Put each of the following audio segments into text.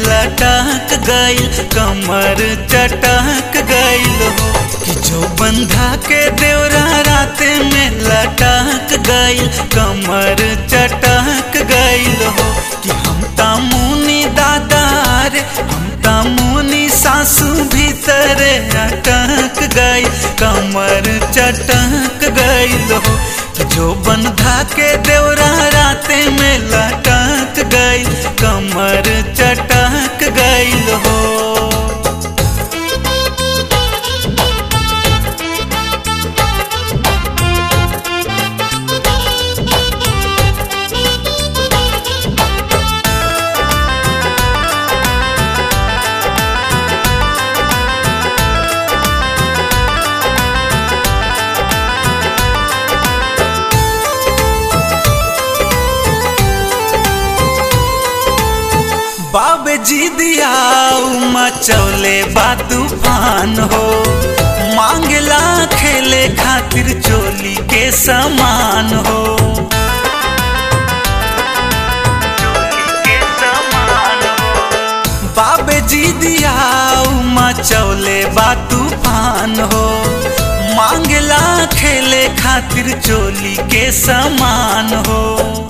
लटक गईल कमर चटक गईल हो कि जो बंधा के देवरा राते में लटक गईल कमर चटक गईल हो कि हम तामुनी दादा रे हम तामुनी सासू भीतर अटक गई कमर चटक गईल हो कि जो बंधा के देवरा राते में लटक गई कमर चटक गईल हो बाबे जी दिया मचौले बा तूफान हो मांगला खेले खातिर चोली के समान हो बाबे जी दिया मचौले बा तूफान हो मांगला खेले खातिर चोली के समान हो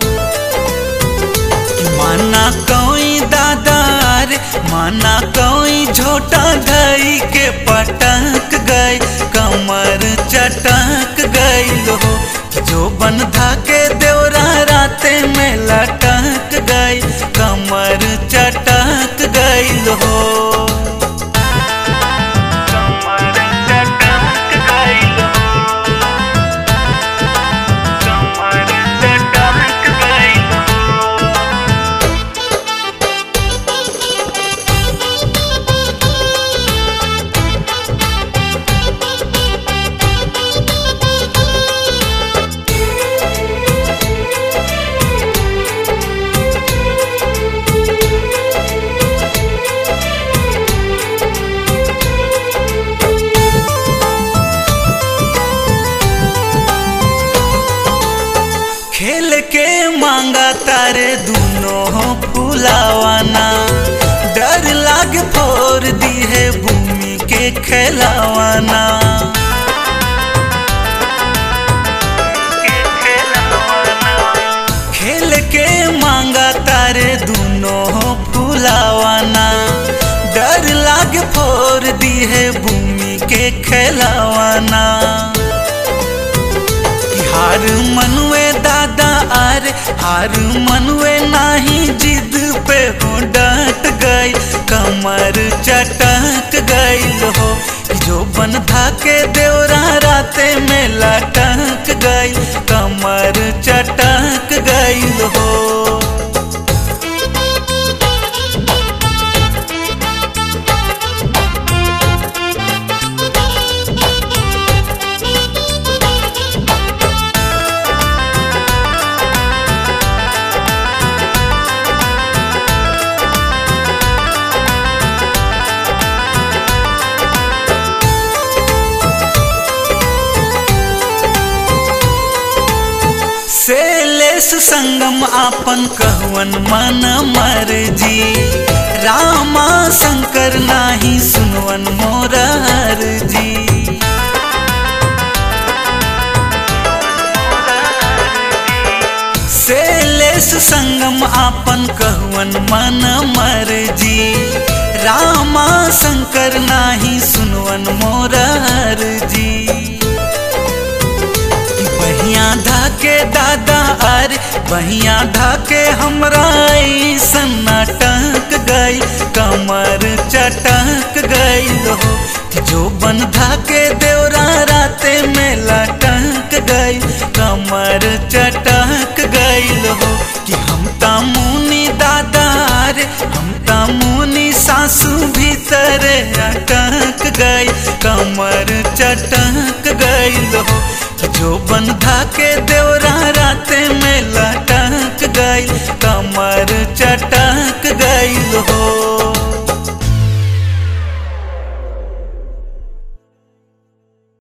माना कोई दादार माना कोई झोटा धई के पटक गए कमर चटक गई हो जो बंधा के देवरा राते में लटक गई कमर चटक गई हो कमर चटक गई कमर चटक गई खेल के मांगा तारे दोनों फुलावाना डर लाग फोर दी है भूमि के खेलावाना खेल के मांगा तारे दोनों फुलावाना डर लाग फोर दी है भूमि के खेलावाना हार मनुए दादा आर हार मनुए नाही जिद पे हो डट गई कमर चटक गई हो जो बंधा के देवरा राते में लटक गई कमर चटक गई हो सेलेस संगम आपन कहवन मन मर्जी रामा शंकर नाही सुनवन मोरार जी सेलेस संगम आपन कहवन मन मर्जी रामा शंकर नाही सुनवन मोरार जी बहिया धाके दादा अरे बहिया धाके हमरा सन्ना टक गई कमर चटक गई हो जो बन धाके देवरा राते में लटक गई कमर चटक गई हो कि हम तामुनी दादा रे हम तामुनी सासू भीतर अटक गई कमर चटक गई हो जो बंधा के देवरा राते में लटक गई कमर चटक